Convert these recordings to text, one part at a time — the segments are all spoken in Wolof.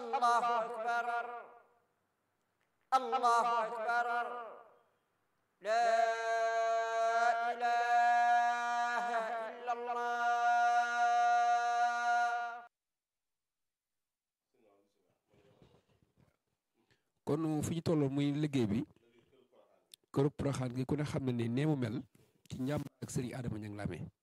الله أكبر الله أكبر لا إله إلا الله kon fi ñu toll muy liggéey bi këru Porokhane gi ku ne xam na ne nee mu mel ci njàmb ak sëriñ Adama Niang la amee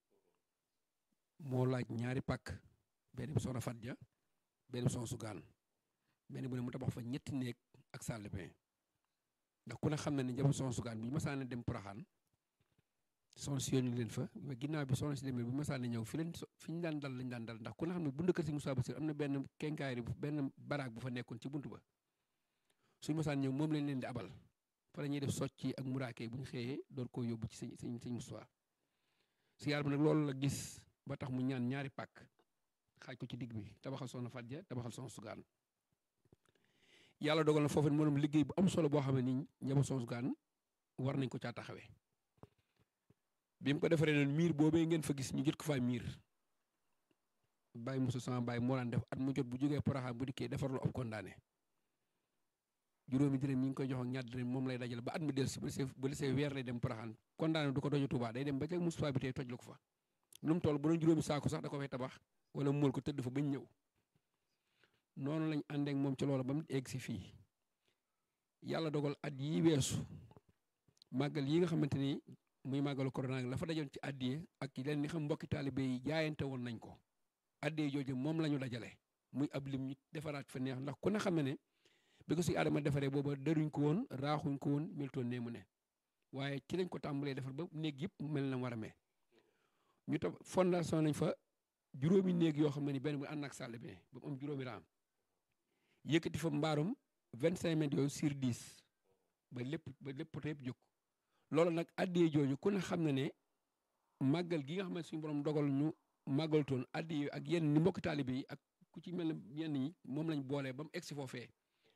moo laaj ñaari pàkk benn bi soxna Fatja benn bi soxna Sugaan benn bu ne mu tabax fa ñetti néeg ak salle de bain ndax ku ne xam na ne njaboot soxna Sugaan bu ñu masaan dem Porokhane soxna si yónni leen fa mais ginnaaw bi soxna si demee bu masaan ñëw fi leen fi ñu daan dal lañ daan dal ndax ku ne xam ne buntu kër si Moussa Bassir am na benn kenkaayri benn baraag bu fa nekkoon ci buntu ba suñu masaan ñëw moom lañ leen di abal fa la ñuy def socc ak muraake bu ñu xëyee door koo yóbbu ci sëñ sëñ sëñ Moussa si yàlla bi nag loolu la gis ba tax mu ñaan ñaari pàkk xaaj ko ci digg bi tabaxal soxna Fatja tabaxal soxna Sugaan yàlla dogal na foofu moom liggéey bu am solo boo xam ne nii njaboot soxna Sugaan war nañ ko caa taxawee bi mu ko defaree noonu miir boobee ngeen fa gis ñu jot ko faa miir bàyyi Moussa sama bàyyi moo daan def at mu jot bu jógee Porokhane bu dikkee defar lu ab kondaane juróomi dërëm yi ngi koy jox ak ñaar dërëm moom lay dajale ba at mi dellusi ba see ba see weer lay dem Porokhane kondaane du ko dojo Touba day dem ba ca Moustapha bi tey toj la ko fa lu mu toll bu doon juróomi saako sax da ko fay tabax wala mu mool ko tëdd fa bañ ñëw noonu lañ àndeek moom ci loolu ba mu egg si fii yàlla dogal at yi weesu màggal yi nga xamante ni muy màggalu corona la fa dajoon ci addiye ak leen ni xam mbokki taalibe yi jaayante woon nañ ko addiye jooju moom la ñu dajale muy ab lim ñu defaraat fa neex ndax ku ne xam ne ne bi ko si Adama defaree booba daruñ ko woon raaxuñ ko woon meltoon nee mu ne waaye ci lañ ko tàmbalee defar ba néeg yëpp mel na war a mee ñu tab fondation nañ fa juróomi néeg yoo xam ne ni benn bu ànd ak salle bi ba mu am juróomi raam yëkkati fa mbaarum vingt cinq mètres yooyu sur dix ba lépp ba lépp yëpp jóg loolu nag addiyee jooju ku ne xam na ne màggal gi nga xam ne suñu borom dogal ñu màggaltoon addiyee ak yenn ni mbokki taalibe yi ak ku ci mel ne yenn ñi moom lañ boolee ba mu egsi foofee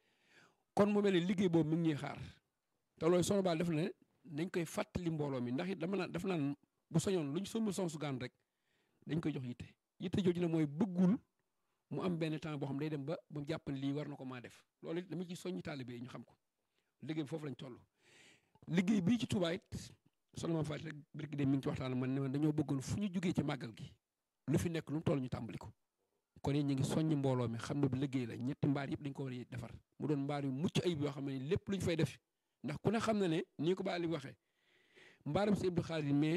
kon mu mel ne liggéey boobu mi ngi ñuy xaar te loolu sono baal def na dañ koy fàttali mbooloo mi ndax it dama naan def naan bu soñoon lu ñu sommul Soxna Sugaan rek dañ koy jox yitte yitte jooju ne mooy bëggul mu am benn temps boo xam day dem ba mu jàpp ne lii war na ko maa def loolu it dama ci soññi taalibe yi ñu xam ko liggéey bi foofu lañ toll liggéey bii ci Touba it sono ma fàtte rek birki de mi ngi ci waxtaan man ne man dañoo bëggoon fu ñu jógee ci màggal gi lu fi nekk lu mu toll ñu tàmbali ko kon it ñu ngi soññi mbooloo mi xam ne bu liggéey la ñetti mbaar yëpp dañ ko war a defar mu doon mbaar yu mucc ayib yoo xam ne lépp lu ñu fay def ndax ku ne xam na ne nii ko ba Ali waxee mbaaram si Abdou Khadir mais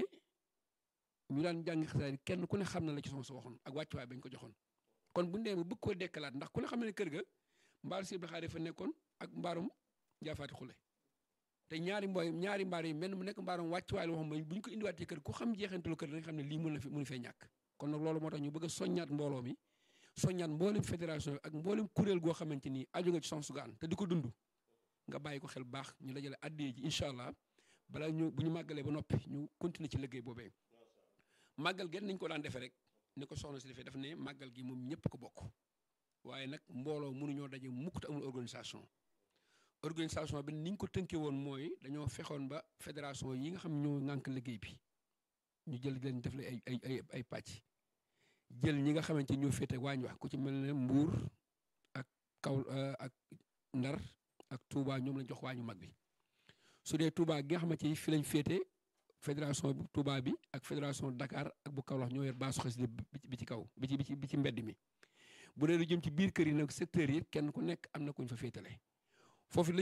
ñu daan jàngi xasaar kenn ku ne xam na la ci soxna sa waxoon ak wàccuwaay bañ ko joxoon kon bu ndee ba bëgg koo dekkalaat ndax ku ne xam ne kër ga mbaaru si Abdou Khadir fa nekkoon ak mbaarum jaafaati xule te ñaari mbooy ñaari mbaar yi mel mu nekk mbaarum wàccuwaay la waxoon bu ñu ko indiwaat ci kër ku xam jeexantalu kër da nga xam ne lii mën na fi mënu fee ñàkk kon nag loolu moo tax ñu bëgg a soññaat mbooloo mi soññaat mboolem fédération bi ak mboolem kuréel goo xamante ni aju nga ci Soxna Sugaan te di ko dund nga bàyyi ko xel baax ñu dajale addee ji incha allah balaa ñu bu ñu màggalee ba noppi ñu continuer ci liggéey boobee màggal gen nañ ko daan defee rek ni ko soxna si defee daf ne màggal gi moom ñëpp ko bokk waaye nag mbooloo mënuñoo daje mukk te amul organisation organisation bi ni ñu ko tënkee woon mooy dañoo fexoon ba fédération yi nga xam ñoo ŋànk liggéey bi ñu jël leen def la ay ay ay ay pàcc jël ñi nga xamante ñoo féete waañ wax ku ci mel ne Mbuur ak kaw ak Ndar ak Touba ñoom lañ jox waañu mag bi su dee Touba gi nga xamante ni fi lañ féete fédération bi Touba bi ak fédération Dakar ak bu Kaolack ñoo yor baasu xasida bi ci kaw bi ci bi ci bi ci mbedd mi bu dee lu jëm ci biir kër yi nag secteur yi kenn ku nekk am na kuñ fa féetale foofu